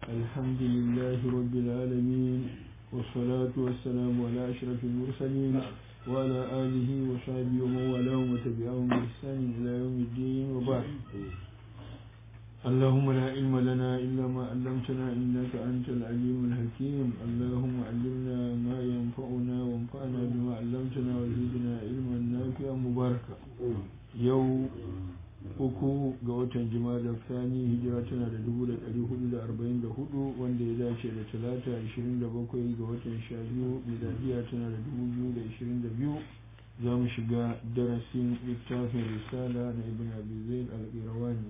الحمد لله رب العالمين والصلاة والسلام على أشرف المرسلين وعلى آله وصحبه ومن والاهم وتبعهم بإحسان إلى يوم الدين وبعد اللهم لا علم لنا إلا ما علمتنا إنك أنت العليم الحكيم اللهم علمنا ما ينفعنا وانفعنا بما علمتنا وزدنا علما نافعا مباركا يوم uku ga watan jima'a sani hijira tana da dubu da ɗari hudu da arba'in da hudu wanda ya dace da talata ashirin da bakwai ga watan sha biyu miladiya tana da dubu biyu da ashirin da biyu za mu shiga darasin littafin risala na ibn abi zaid al-qirawani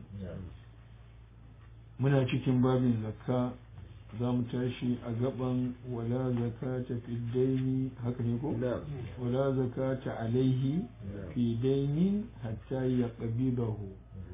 muna cikin babin zakka za mu tashi a gaban wala zakata fi daini haka ne ko wala zakata alaihi fi dainin hatta ya qabidahu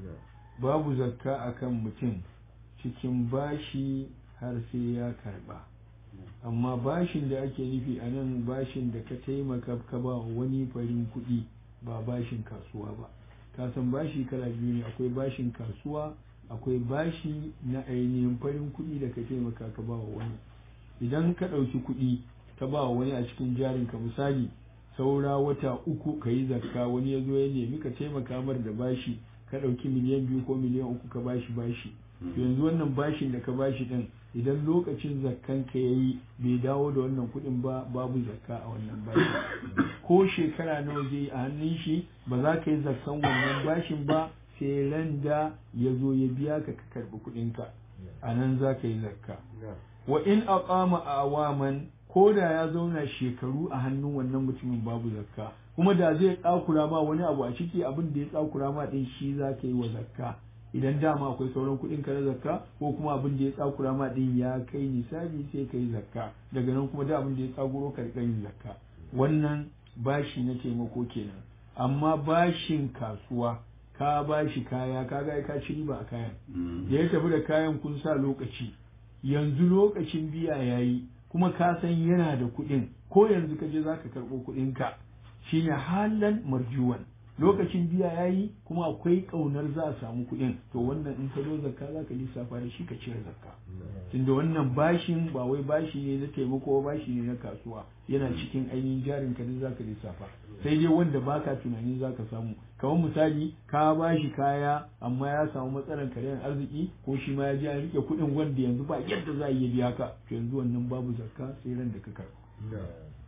babu zakka akan mutum cikin bashi har sai ya karba amma bashin da ake nufi a nan bashin da ka taimaka ka ba wani farin kuɗi ba bashin kasuwa ba ka san bashi kala biyu ne akwai bashin kasuwa akwai bashi na ainihin farin kuɗi da ka taimaka ka ba wa wani idan ka ɗauki kuɗi ka ba wa wani a cikin jarinka misali saura wata uku ka yi zakka wani ya zo ya nemi ka taimaka mar da bashi ka ɗauki miliyan biyu ko miliyan uku ka bashi bashi yanzu wannan bashin da ka bashi ɗin idan lokacin zakkan ka yayi bai dawo da wannan kuɗin ba babu zakka a wannan bashi ko shekara nawa zai a hannun shi ba za ka yi zakkan wannan bashin ba sai ran da ya zo ya biya ka ka karɓi kuɗinka a nan za ka yi zakka wa in aqama awaman ko da ya zauna shekaru a hannun wannan mutumin babu zakka kuma da zai tsakura ma wani abu a ciki abin da ya tsakura ma din shi za ka yi wa zakka idan dama akwai sauran kuɗin ka na zakka ko kuma abin da ya tsakura ma din ya kai nisabi sai ka yi zakka daga nan kuma da abin da ya tsakuro ka yin zakka wannan bashi na taimako kenan amma bashin kasuwa ka ba shi kaya ka ga ka ci riba a kayan da ya tafi da kayan kun sa lokaci yanzu lokacin biya yayi kuma ka san yana da kuɗin ko yanzu ka je zaka karɓo kuɗin ka shine halan marjuwan lokacin biya yayi kuma akwai ƙaunar za a samu kuɗin to wannan in ka zo zakka za ka lissafa da shi ka cire zakka tunda wannan bashin ba wai bashi ne na taimako bashi ne na kasuwa yana cikin ainihin jarin ka za ka lissafa sai dai wanda baka tunani za ka samu kamar misali ka bashi kaya amma ya samu matsalar karyan arziki ko shi ma ya je an rike kuɗin wanda yanzu ba yadda za a iya biya ka to yanzu wannan babu zakka sai ran da ka karɓa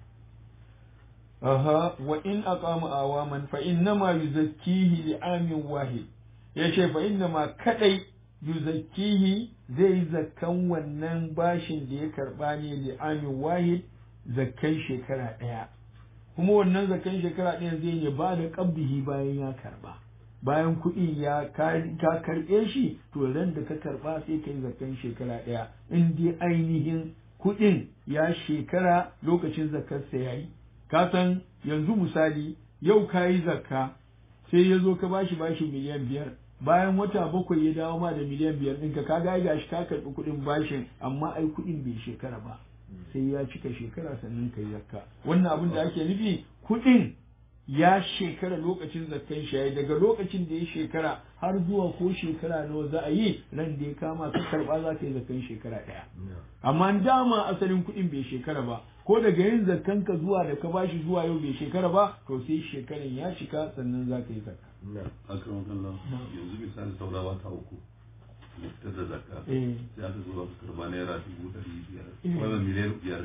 aha wa in aqama awaman fa innama yuzakkihi li amin wahid yace fa innama kadai yuzakkihi zai zakkan wannan bashin da ya karba ne li amin wahid zakkan shekara daya kuma wannan zakkan shekara ɗaya zai ne ba da qabdihi bayan ya karba bayan kuɗi ya ka karɓe shi to ran da ka karba sai kai zakkan shekara ɗaya in dai ainihin kuɗin ya shekara lokacin zakkarsa yayi ka san yanzu misali yau ka yi zakka sai ya zo ka bashi bashi miliyan biyar bayan wata bakwai ya dawo ma da miliyan biyar ɗinka ka ga gashi ka karɓi kuɗin bashin amma ai kuɗin bai shekara ba sai ya cika shekara sannan ka yi zakka wannan abin da ake nufi kuɗin ya shekara lokacin zakkan shi daga lokacin da ya shekara har zuwa ko shekara nawa za a yi ran da ya kama ka karba za ka yi zakkan shekara ɗaya amma dama asalin kuɗin bai shekara ba ko daga yin zakkan ka zuwa da ka bashi zuwa yau bai shekara ba to sai shekaran ya cika sannan za ka yi zakka akan kallon yanzu misali saura wata uku fitar da zakka sai aka zo aka karba naira dubu ɗari biyar wannan miliyan biyar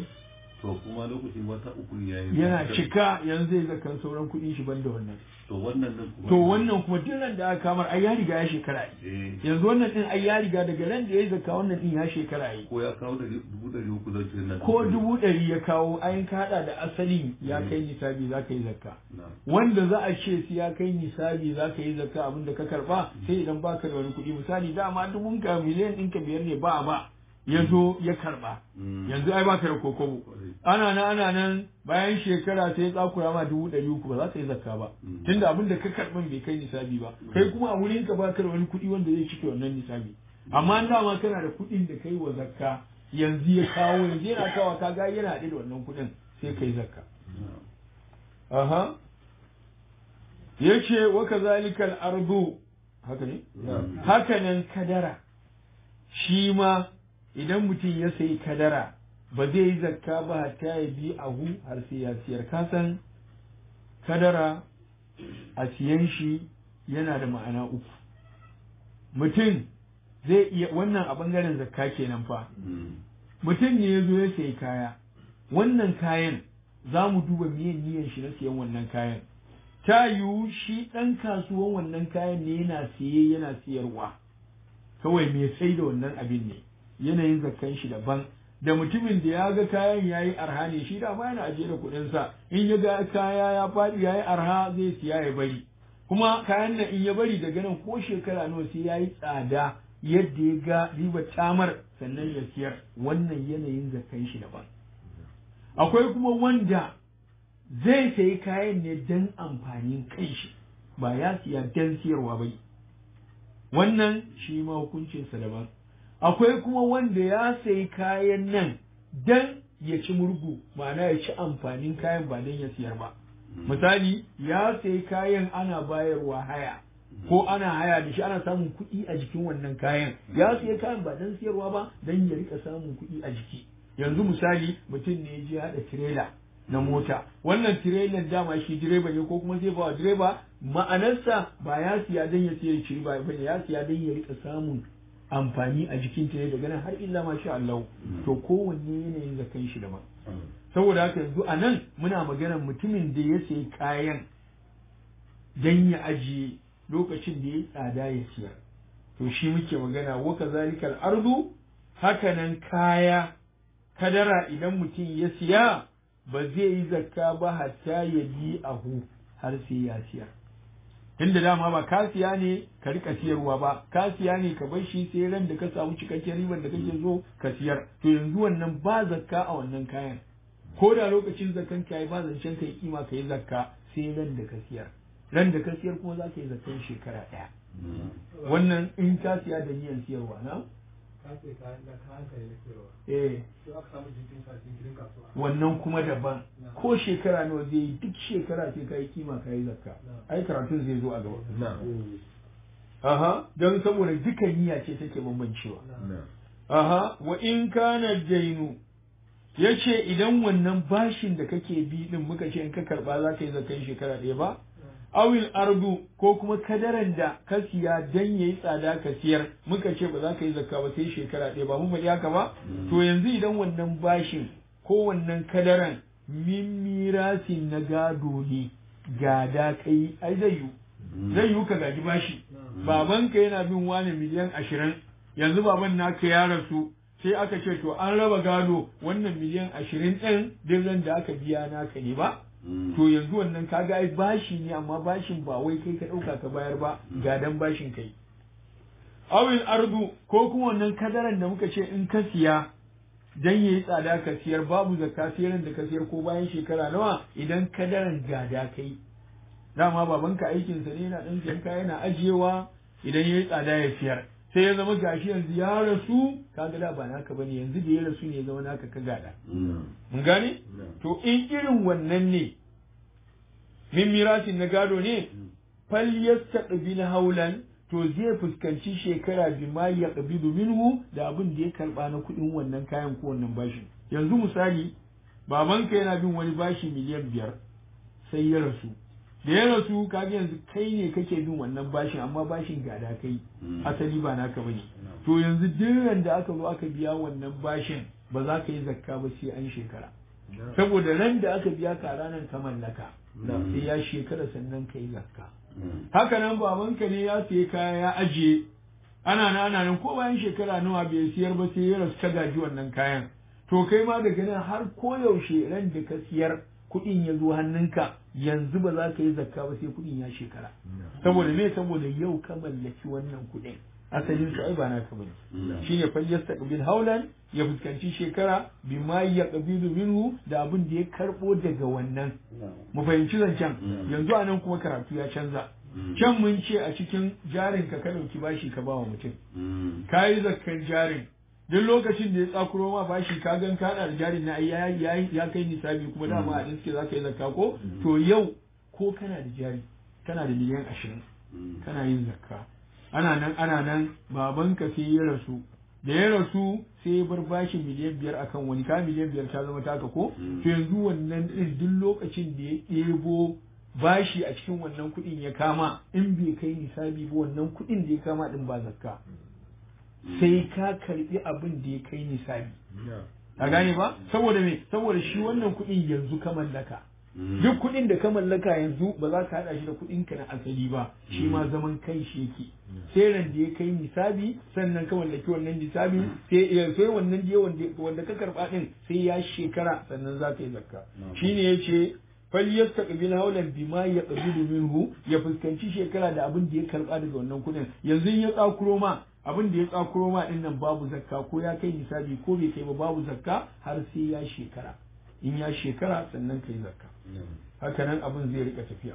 to kuma lokacin wata uku ya yi yana cika yanzu zai zakan sauran kuɗin shi banda wannan to wannan din kuma to wannan kuma duk ran da aka kamar ai ya riga ya shekara yi yanzu wannan din ai ya riga daga ran da ya zakka wannan din ya shekara yi ko ya kawo da dubu ɗari uku zan ce nan ko dubu ɗari ya kawo ayin ka haɗa da asalin ya kai nisabi za ka yi zakka wanda za a ce su ya kai nisabi za ka yi zakka abin da ka karɓa sai idan ba ka da wani kuɗi misali dama dubun ka miliyan ɗinka biyar ne ba ba ya zo ya karba yanzu ai baka da kokobo ana nan ana nan bayan shekara sai ya tsakura ma dubu ɗari uku ba za ka yi zakka ba tunda abin da ka karɓan bai kai nisabi ba kai kuma a wurin ka baka da wani kuɗi wanda zai cike wannan nisabi amma an dama kana da kuɗin da kai wa zakka yanzu ya kawo yanzu yana kawo ka ga yana haɗe da wannan kuɗin sai kai zakka aha yace wa kazalikal ardu haka ne haka nan kadara shi ma idan mutum ya sayi kadara ba zai yi zakka ba hatta ya bi ahu har sai ya siyar kasan kadara a siyan shi yana da ma'ana uku mutum zai iya wannan a bangaren zakka kenan fa mutum ne ya zo ya sayi kaya wannan kayan za mu duba miyan niyan shi na siyan wannan kayan ta yiwu shi ɗan kasuwan wannan kayan ne yana siye yana siyarwa kawai mai sai da wannan abin ne yanayin zakkan shi daban da mutumin da ya ga kayan ya yi arha ne shi da ma yana ajiye da kuɗinsa in ya ga kaya ya faɗi ya yi arha zai siya ya bari kuma kayan nan in ya bari daga nan ko shekara nawa sai ya yi tsada yadda ya ga riba tamar sannan ya siyar wannan yanayin zakkan shi daban akwai kuma wanda zai sayi kayan ne don amfanin kanshi ba ya siya don siyarwa ba wannan shi ma hukuncinsa daban akwai kuma wanda ya sayi kayan nan don ya ci murgu ma'ana ya ci amfanin kayan ba don ya siyar ba misali ya sayi kayan ana bayarwa haya ko ana haya da shi ana samun kuɗi a jikin wannan kayan ya sayi kayan ba don siyarwa ba don ya rika samun kuɗi a jiki yanzu misali mutum ne ya je haɗa tirela na mota wannan tirelan dama shi direba ne ko kuma zai ba direba ma'anarsa ba ya siya don ya siya ciri ba bane ya siya don ya rika samun amfani a jikin ta daga nan har illa ma sha Allah to kowanne yanayin da kan shi da saboda haka yanzu a nan muna maganar mutumin da ya sayi kayan don ya ajiye lokacin da ya yi tsada ya siyar to shi muke magana wa kazalikal ardu hakanan kaya kadara idan mutum ya siya ba zai yi zakka ba hatta ya bi ahu har sai ya siya tunda dama ba ka siya ne ka rika siyarwa ba ka siya ne ka bar shi sai ran da ka samu cikakken ribar da kake so ka siyar to yanzu wannan ba zakka a wannan kayan ko da lokacin zakkan ka yi ba zancen ka yi kima ka yi zakka sai ran da ka siyar ran da ka siyar kuma za ka yi zakkan shekara ɗaya wannan in ka siya da niyan siyarwa na eh wannan kuma daban ko shekara nawa zai yi duk shekara sai ka yi kima ka yi zakka ai karatun zai zo a gaba aha don saboda duka niyya ce take bambancewa aha wa in kana dainu yace idan wannan bashin da kake bi din muka ce in ka karba za ka yi zakkan shekara ɗaya ba awil ardu ko kuma kadaran da ka siya dan yayi tsada ka siyar muka ce ba za ka yi zakka ba sai shekara ɗaya ba mun faɗi haka ba to yanzu idan wannan bashin ko wannan kadaran min mirasin na gado ne gada kai ai zai yu zai yu ka gaji bashi babanka yana bin wani miliyan ashirin yanzu baban naka ya rasu sai aka ce to an raba gado wannan miliyan ashirin ɗin duk da aka biya naka ne ba to yanzu wannan kaga ai bashi ne amma bashin ba wai kai ka ɗauka ka bayar ba gadan bashin kai awil ardu ko kuma wannan kadaran da muka ce in ka siya dan yayi tsada ka siyar babu zakka siyaran da ka siyar ko bayan shekara nawa idan kadaran gada kai dama babanka aikin sa ne yana dan siyan kaya yana ajiyewa idan yayi tsada ya siyar sai ya zama gashi yanzu ya rasu kaga da ba naka bane yanzu da ya rasu ne ya zama naka ka gada mun gane to in irin wannan ne min mirasin na gado ne fal yastaqbil haulan to zai fuskanci shekara bi ma yaqbidu minhu da abin da ya karba na kuɗin wannan kayan ko wannan bashin yanzu misali babanka yana bin wani bashi miliyan biyar sai ya rasu da ya rasu kaga yanzu kai ne kake bin wannan bashin amma bashin gada kai asali ba naka bane to yanzu duk da aka zo aka biya wannan bashin ba za ka yi zakka ba sai an shekara saboda ran da aka biya ka ranar ka mallaka sai ya shekara sannan ka yi zakka haka nan babanka ne ya sayi kaya ya ajiye ana nan ana nan ko bayan shekara nawa bai siyar ba sai ya rasu ka gaji wannan kayan to kai ma daga nan har koyaushe ran da ka siyar kuɗin ya zo hannunka yanzu ba za ka yi zakka ba sai kuɗin ya shekara saboda me saboda yau ka mallaki wannan kuɗin asalin su ai ba naka bane shine fal yastaqbil haulan ya fuskanci shekara bima yaqbilu minhu da abin da ya karbo daga wannan mu fahimci zancen yanzu anan kuma karatu ya canza can mun ce a cikin jarin ka ka dauki bashi ka ba wa mutum ka yi zakkan jarin duk lokacin da ya tsakuro ma bashi ka gan ka da jarin na ya ya kai nisabi kuma dama a suke za ka yi zakka ko to yau ko kana da jari kana da miliyan ashirin kana yin zakka ana nan ana nan babanka sai ya rasu da ya rasu sai ya bar bashi miliyan biyar akan wani ka miliyan biyar ta zama taka ko to yanzu wannan ɗin duk lokacin da ya ɗebo bashi a cikin wannan kuɗin ya kama in bai kai nisabi ba wannan kuɗin da ya kama ɗin ba zakka sai ka karɓi abin da ya kai nisabi a gane ba saboda me saboda shi wannan kuɗin yanzu ka mallaka duk kuɗin da ka mallaka yanzu ba za ka haɗa shi da kuɗin ka na asali ba shi ma zaman kai shi yake sai ran da ya kai nisabi sannan ka mallaki wannan nisabi sai sai wannan je wanda wanda ka karba din sai ya shekara sannan za ka yi zakka shine yace falyastaqbil hawlan bima yaqbilu minhu ya fuskanci shekara da abin da ya karba daga wannan kuɗin yanzu ya tsakuro ma abin da ya tsakuro ma din nan babu zakka ko ya kai nisabi ko bai kai ba babu zakka har sai ya shekara in ya shekara sannan kai zakka haka nan abin zai rika tafiya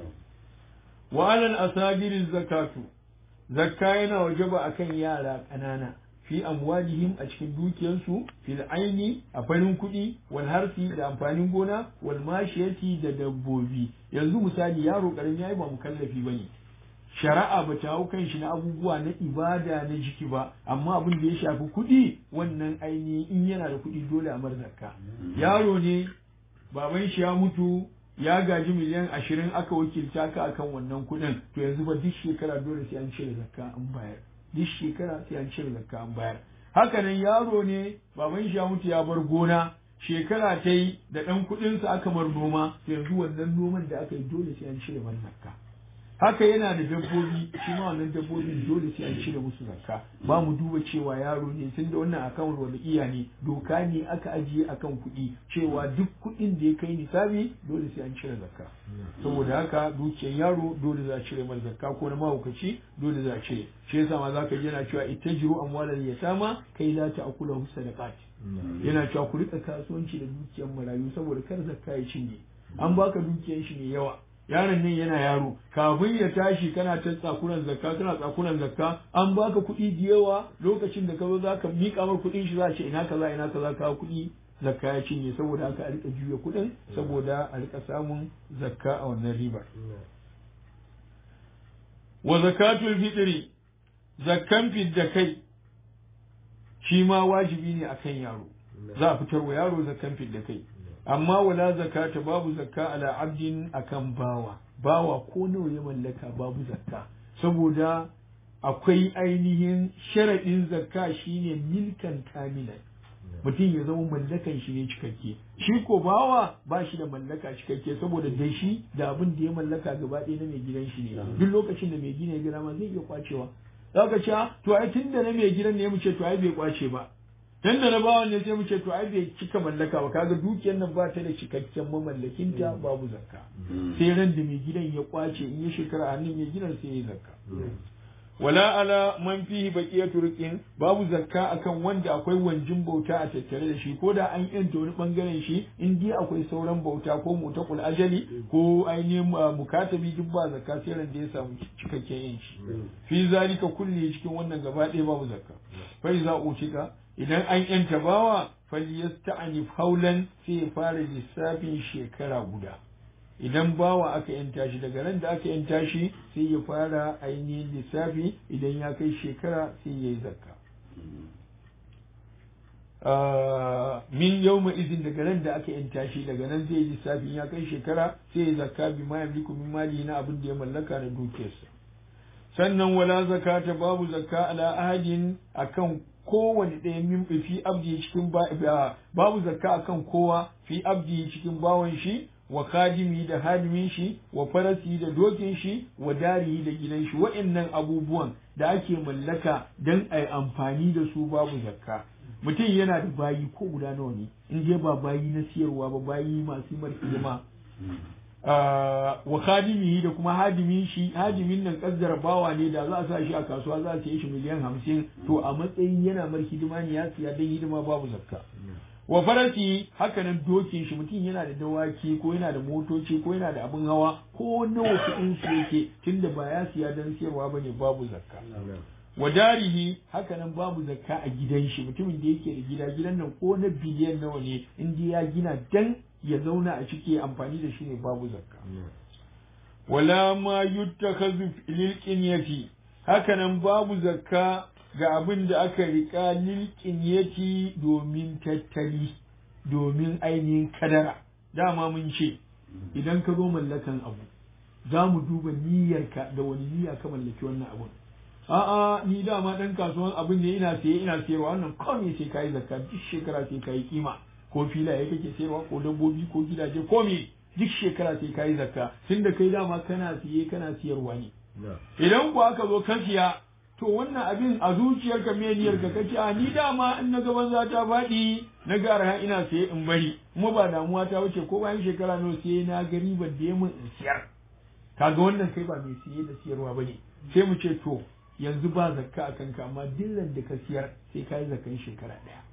wa alal asagiri zakatu zakka yana wajaba akan yara ƙanana fi amwalihim a cikin dukiyarsu fil aini a farin kuɗi wal harfi da amfanin gona wal mashiyati da dabbobi yanzu misali yaro ƙarami yayi ba mukallafi bane shari'a ba ta hau kan shi na abubuwa na ibada na jiki ba amma abin da ya shafi kuɗi wannan ainihi in yana da kuɗi dole a mar zakka yaro ne baban shi ya mutu ya gaji miliyan ashirin aka wakilta ka akan wannan kuɗin to yanzu ba duk shekara dole sai an cire zakka an bayar duk shekara sai an cire zakka an bayar haka nan yaro ne baban shi ya mutu ya bar gona shekara ta yi da ɗan kuɗinsa aka mar noma to yanzu wannan noman da aka yi dole sai an cire mar zakka haka yana da dabbobi shi ma wannan dabbobin dole sai an cire musu zakka ba mu duba cewa yaro ne tun da wannan akawun wanda iya ne doka ne aka ajiye akan kuɗi cewa duk kuɗin da ya kai nisabi dole sai an cire zakka saboda haka dukiyar yaro dole za a cire mai zakka ko na mahaukaci dole za a cire shi yasa ma zaka ji yana cewa ittajiru amwalal yatama kai la ta'kula sadaqat yana cewa ku rika kasuwanci da dukiyar marayu saboda kar zakka ya cinye an baka dukiyar shi mai yawa yaron nan yana yaro kafin ya tashi kana ta tsakuran zakka kana tsakuran zakka an baka kuɗi da yawa lokacin da ka zo zaka miƙa mar kuɗin shi za a ce ina kaza ina kaza ka kuɗi zakka ya cinye saboda haka a rika juya kuɗin saboda a rika samun zakka a wannan ribar wa zakatul fitri zakkan fidda kai shi ma wajibi ne akan yaro za a fitar wa yaro zakkan fidda kai amma wala zakata babu zakka ala abdin akan bawa bawa ko nawa ya mallaka babu zakka saboda akwai ainihin sharaɗin zakka shine milkan kamilan mutum ya zama mallakan shi ne cikakke shi ko bawa ba shi da mallaka cikakke saboda da shi da abin da ya mallaka gaba ɗaya na mai gidan shi ne duk lokacin da mai gina ya gina ma zai iya kwacewa za ka ce to ai tun da na mai gidan ne mu ce to ai bai kwace ba dan da na bawan ne sai mu ce to ai bai cika mallaka ba kaga dukiyar nan ba ta da cikakken mamallakinta babu zakka sai ran da mai gidan ya kwace in ya shekara a hannun mai gidan sai ya zakka wala ala man fihi baqiyatu riqin babu zakka akan wanda akwai wanjin bauta a tattare da shi ko da an yanta wani bangaren shi in dai akwai sauran bauta ko mutaqul ajali ko ainihin mukatabi duk ba zakka sai ran da ya samu cikakken yanci fi zalika kulli cikin wannan gaba ɗaya babu zakka fa iza utika idan an yanta bawa falyasta'anif haulan sai ya fara lissafin shekara guda idan bawa aka yanta shi daga ran da aka yanta shi sai ya fara ainihin lissafi idan ya kai shekara sai ya yi zakka min yau izin daga ran da aka yanta shi daga nan zai yi lissafi ya kai shekara sai ya zakka bi ma yamliku min mali na abin da ya mallaka na dukiyarsa sannan wala zakata babu zakka ala ahadin akan kowane ɗaya min fi abdi cikin babu zakka akan kowa fi abdi cikin bawan shi wa kadimi da hadimin shi wa farasi da dokin shi wa dari da gidan shi wa'annan abubuwan da ake mallaka dan ai amfani da su babu zakka mutum yana da bayi ko guda nawa ne in je ba bayi na siyarwa ba bayi masu mar hidima wa khadimihi da kuma hadimin shi hadimin nan kaddara bawa ne da za a sa shi a kasuwa za a saye shi miliyan hamsin to a matsayin yana mar hidima ne ya siya dan hidima babu zakka wa farasi haka nan dokin shi mutum yana da dawaki ko yana da motoci ko yana da abin hawa ko nawa kuɗin su yake tunda ba ya siya dan siyarwa bane babu zakka wa darihi haka nan babu zakka a gidan shi mutumin da yake da gida gidan nan ko na biliyan nawa ne in ya gina dan ya zauna a ciki amfani da shi ne babu zakka wala ma yuttakazu lil qinyati haka nan babu zakka ga abin da aka riƙa lilƙinyati domin tattali domin ainihin kadara dama mun ce idan ka zo mallakan abu za mu duba niyyarka da wani niyya ka mallaki wannan abun a'a ni dama dan kasuwan abin ne ina siye ina siyarwa wannan kawai sai kai zakka duk shekara sai kai kima ko filaye kake sayarwa ko dabbobi ko gidaje ko me duk shekara sai kai zakka tunda kai dama kana siye kana siyarwa ne idan ku aka zo ka siya to wannan abin a zuciyarka me niyyar ka kace a ni dama in na gaban za ta faɗi na ga arha ina siye in bari kuma ba damuwa ta wuce ko bayan shekara nawa sai na ga ribar da ya mun in siyar kaga wannan kai ba mai siye da siyarwa bane sai mu ce to yanzu ba zakka a kanka amma dillan da ka siyar sai ka yi zakkan shekara ɗaya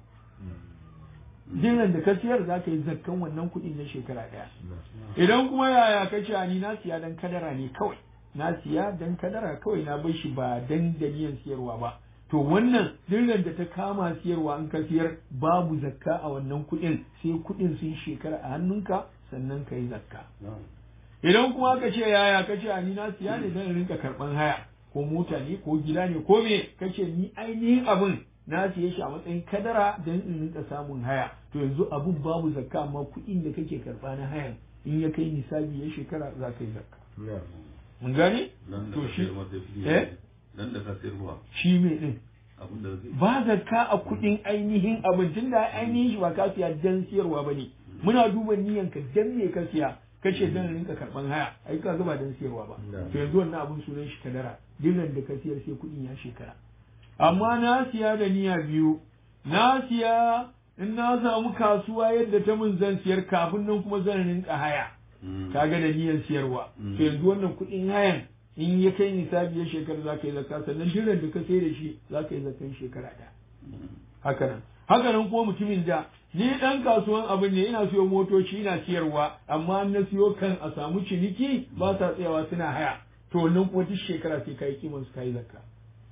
dillan da ka siyar za ka yi zakkan wannan kuɗin na shekara ɗaya idan kuma yaya ka ce ni na siya dan kadara ne kawai na siya dan kadara kawai na bar shi ba dan da niyan siyarwa ba to wannan dillan da ta kama siyarwa an ka siyar babu zakka a wannan kuɗin sai kuɗin sun shekara a hannunka sannan ka yi zakka idan kuma ka ce yaya ka ce ni na siya ne dan rinka karɓan haya ko mota ne ko gida ne ko me kace ni ainihin abin na siye shi a matsayin kadara don in rinka samun haya to yanzu abun babu zakka amma kuɗin da kake karɓa na hayan in ya kai nisabi ya shekara za ka yi zakka mun gane to shi eh nan da ka sayarwa shi me din abin da zai ba zakka a kuɗin ainihin abin tunda ainihin shi ba ka siya dan siyarwa bane muna duba niyanka dan me ka siya kace dan rinka karban haya ai ka ba dan siyarwa ba to yanzu wannan abun sunan shi kadara dinan da ka siyar sai kuɗin ya shekara amma na siya da niyya biyu na siya in na samu kasuwa yadda ta mun zan siyar kafin nan kuma zan rinka haya kaga da niyyar siyarwa to yanzu wannan kuɗin hayan in ya kai nisabi ya shekara za ka yi zakka sannan dinan da ka sai da shi za ka yi zakkan shekara ɗaya haka nan haka nan kuma mutumin da ni dan kasuwan abin ne ina siyo motoci ina siyarwa amma na siyo kan a samu ciniki ba sa tsayawa suna haya to wannan kuma duk shekara sai kai kiman su kai zakka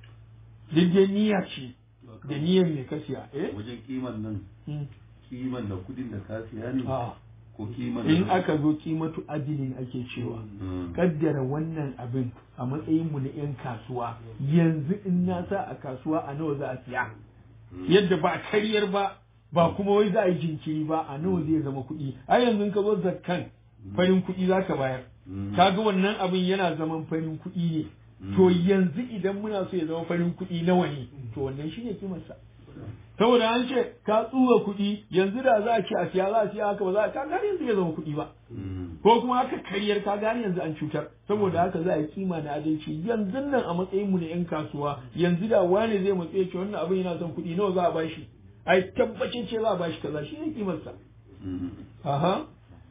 duk da niyya ce da niyyar ne ka siya eh wajen kiman nan Hmm. kiman da kudin da ka siya ne A'a. ko kiman in da aka zo kimatu adilin ake cewa Mm. kaddara wannan abin a matsayin mu na yan kasuwa yanzu in na sa a kasuwa a nawa za a siya yadda ba karyar ba ba kuma wai za a yi jinkiri ba a nawa zai zama kuɗi ai yanzu in ka zo zakkan farin kuɗi za ka bayar Mm. kaga wannan abin yana zaman farin kuɗi ne to yanzu idan muna so ya zama farin kuɗi nawa ne to wannan shine kimarsa saboda an ce ka tsuwa kuɗi yanzu da za a ce a siya za a siya haka ba za a ka gani yanzu ya zama kuɗi ba Mm. ko kuma haka karyar ka gani yanzu an cutar saboda haka za a yi kima na adalci yanzu nan a matsayin mu na yan kasuwa yanzu da wani zai matsaye ce wannan abin yana son kuɗi nawa za a bashi ai tabbacin ce za a bashi kaza shi ne kimarsa Mm. aha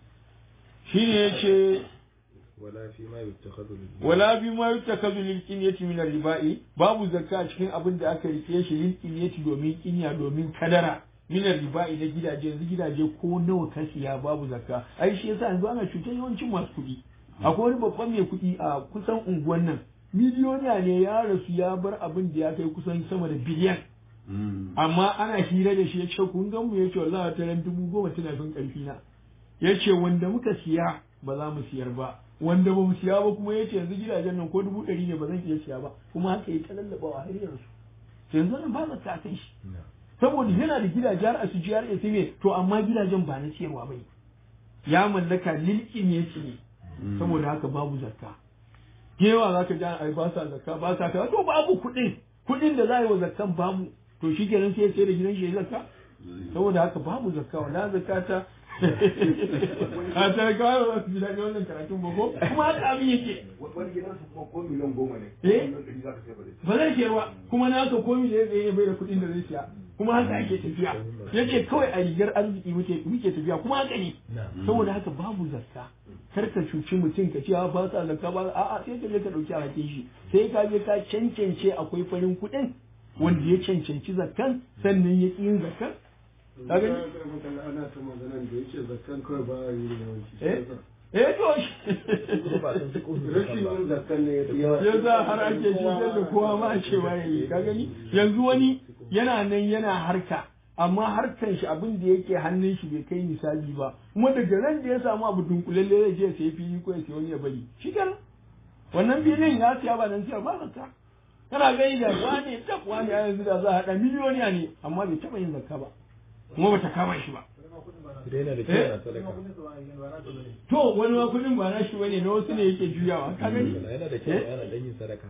shi ne ya ce ولا فيما يتخذ للدين wala bi ma yutakazu lil qinyati min ribai babu zakka a cikin abin da aka rike shi lil qinyati domin kinya domin kadara min ribai na gidaje yanzu gidaje ko nawa ka siya babu zakka ai shi yasa yanzu ana cutar yawancin masu kuɗi akwai wani babban mai kuɗi a kusan unguwan nan miliyoniya ne ya rasu ya bar abin da ya kai kusan sama da biliyan Mm. amma ana hira da shi ya ce kun gan mu ya ce wallahi ta ran dubu goma tana fin karfi na ya ce wanda muka siya ba za mu siyar ba wanda ba mu siya ba kuma ya ce yanzu gidajen nan ko dubu ɗari ne ba zan iya siya ba kuma haka ya ta lallaɓawa har yanzu yanzu nan ba zata a kai shi saboda yana da gidaje har a su jiyar ya me to amma gidajen ba na siyarwa ba ne ya mallaka lilki ne su ne Mm. saboda haka babu zakka yawa za ka ji ai ba sa zakka ba sa kaza to babu kuɗin kuɗin da za a yi wa zakkan babu to shi kenan sai ya sai da gidan shi ya zakka saboda haka babu zakka wala zakata a ta kawo ba su ji daɗin wannan karatun ba ko kuma haka abin yake wani gidansu kuma ko miliyan goma ne Eh? miliyan ɗari za ka sai ba zai ba zai siyar ba kuma na ka komi da ya tsaye bai da kuɗin da zai siya kuma haka ake tafiya yace kawai a rigar arziki muke muke tafiya kuma haka ne saboda haka babu zakka kar ka cuci mutum ka ce a ba sa zakka ba a'a sai ka je ka dauki alhakin shi sai ka je ka cancance akwai farin kuɗin wanda ya cancanci zakkan sannan ya ƙi yin zakkan ka gani ana ta maganan da yake zakkan kawai ba a yi yawanci eh eh to rashin yin zakkan ne ya fi yawa ya za har ake cutar da kowa ma a cewa ya yi ka gani yanzu wani yana nan yana harka amma harkan shi abin da yake hannun shi bai kai misali ba kuma daga ran da ya samu abu dunkulalle zai je sai fili ko ya sai wani ya bari shi kenan wannan filin ya siya ba dan siya ba zakka kana gani da wani tab wani a yanzu da za a haɗa miliyoniya ne amma bai taɓa yin zakka ba kuma bata kama shi ba Daina da kyau na sadaka. to wani ma kuɗin ba na shi bane na wasu ne yake juyawa ka gani Yana da kyau ana dan yin sadaka.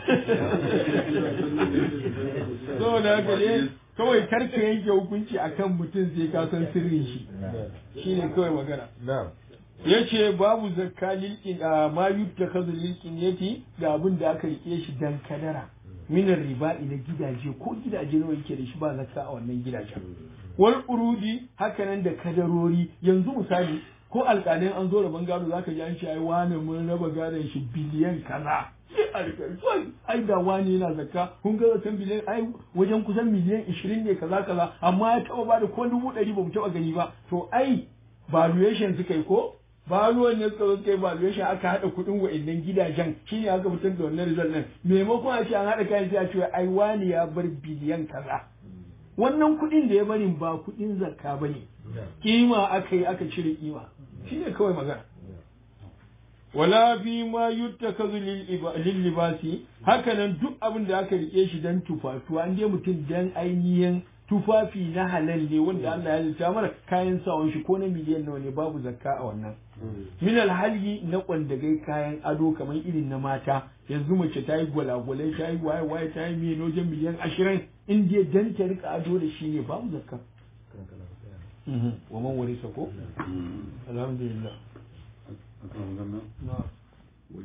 saboda haka ne kawai karka yanke hukunci akan mutum sai ka san sirrin shi shine kawai magana Na'am. yace babu zakka lilkin a ma yuttakazu lilkin yati ga abin da aka rike shi dan kadara minar riba'i na gidaje ko gidaje nawa yake da shi ba zakka a wannan gidajen wal urudi hakanan da kadarori yanzu misali ko alƙalin an zo da bangaro zaka ji an ce ai wani mun raba gadon shi biliyan kaza sai a rika "Wai, ai da wani yana zakka kun ga zakan biliyan ai wajen kusan miliyan 20 ne kaza kaza amma ya taba bada ko dubu ɗari ba mu taba gani ba to ai valuation suka yi ko valuation ne suka zo suka yi valuation aka haɗa kuɗin wa'annan gidajen shine aka fitar da wannan result ɗin maimakon a ce an haɗa kayan sai a ce ai wani ya bar biliyan kaza wannan kuɗin da ya bari ba kuɗin zakka ba ne kima aka yi aka cire kima shine kawai magana wala fi ma yuttakazu lil libasi hakanan duk abin da aka rike shi dan tufatuwa an dai mutum dan ainihin tufafi na halal ne wanda Allah ya halitta mana kayan sawan shi ko na miliyan nawa ne babu zakka a wannan min alhali na kwandagai kayan ado kamar irin na mata yanzu mace ta yi gwalagwalai ta yi waye waye ta yi miliyan wajen miliyan ashirin in dai dan ta rika ado da shi ne babu zakka wa man warisa ko alhamdulillah akan wannan na'am